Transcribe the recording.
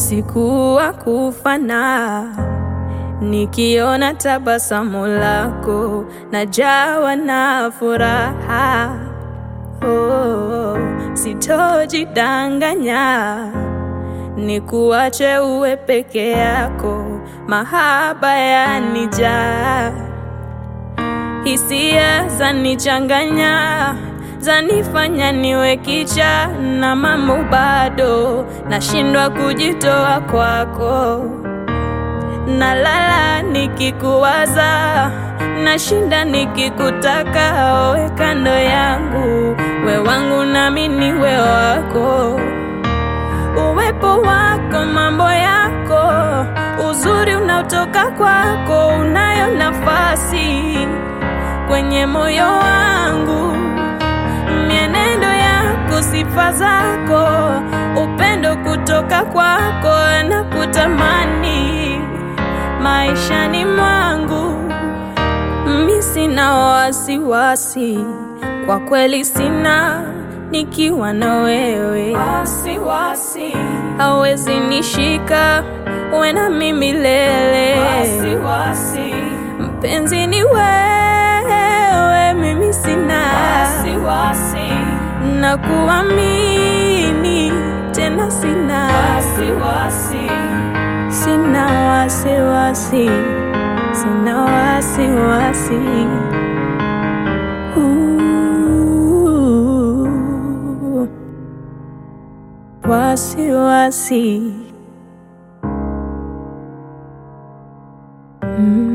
usiku wa kufana, nikiona tabasamu lako najawa na furaha. Oh, sitojidanganya, nikuache uwe peke yako, mahaba yanijaa, hisia zanichanganya zanifanya niwe kicha na mambo bado nashindwa kujitoa kwako, nalala nikikuwaza, nashinda nikikutaka, owe kando yangu, we wangu nami niwe wako, uwepo wako, mambo yako, uzuri unaotoka kwako, unayo nafasi kwenye moyo wangu mienendo yako, sifa zako, upendo kutoka kwako na kutamani maishani mwangu. Mi sina wasiwasi, kwa kweli sina, nikiwa na wewe wasiwasi hawezi nishika, uwe na mimi milele wasiwasi, mpenzi ni wewe, mimi sina wasiwasi na kuamini tena, sina wasiwasi, sina wasiwasi, sina wasiwasi. Ooh, wasiwasi mm.